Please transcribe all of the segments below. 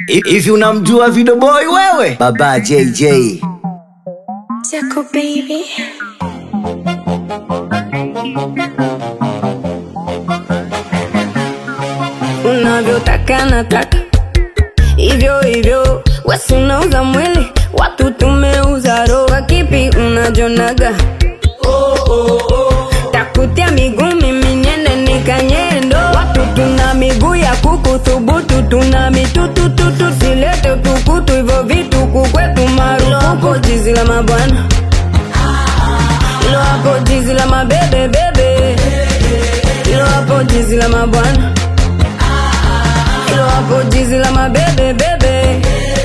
Hivi unamjua Video Boy wewe? Baba JJ. Jaco baby. Unavyotaka nataka hivyo hivyo, wesi unauza mwili, watu tumeuza roho. Kipi unajonaga? Takutia miguu mimi niende nikanyendo, watu tuna miguu ya kuku thubutu, tuna mitutututu, silete utukutu, hivyo vitu kukwetu marufuku, jizi la mabwana ilo hapo jizi la mabebe bebe, ilo hapo jizi la mabwana, ilo hapo jizi la mabebe bebe.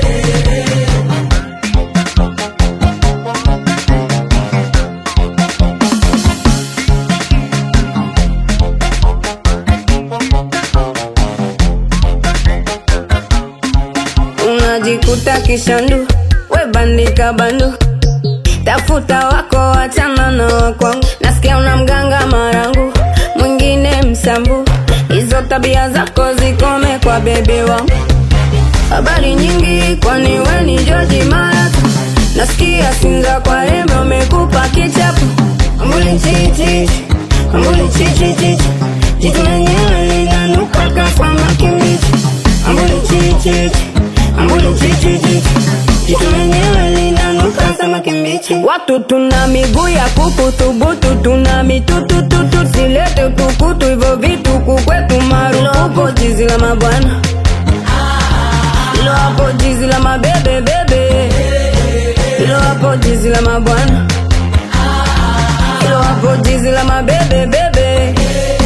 Unajikuta kishandu, we bandika bandu tafuta wako wachana na wakwangu nasikia una mganga marangu mwingine msambu hizo tabia zako zikome kwa bebe wangu habari nyingi kwani we ni joji maratu nasikia sinza kwa rembe umekupa kichapu ambuli chichichi ambuli chichichichi jitu lenyewe linanuka kasamaki mbichi ambuli chichichi ambuli chichichichi jitu lenyewe linanuka samaki mbichi watu tuna miguu ya kuku thubutu tuna mitutututu silete utukutu hivyo vitu kukwetu marufuku jizi la mabwana ilo hapo jizi la mabebe bebe ilo hapo jizi la mabwana ilo hapo jizi la mabebe bebe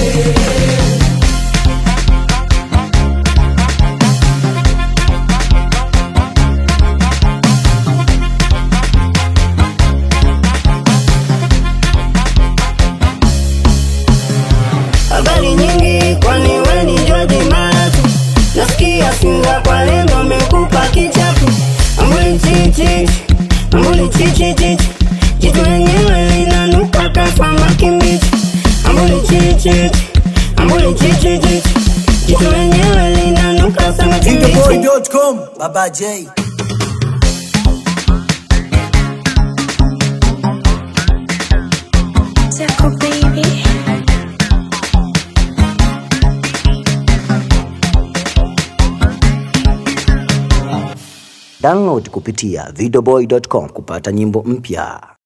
habari nyingi kwani we ni George Maratu nasikia singa kwa lengo amekupa kichapu ambuli chichi ambuli chichi chichi jitu lenyewe linanuka kasamaki mbichi ambuli chichi ambuli chichi chichi jitu lenyewe linanuka samaki mbichi Videoboy.com. Baba J. Jaco baby. Download kupitia videoboy.com kupata nyimbo mpya.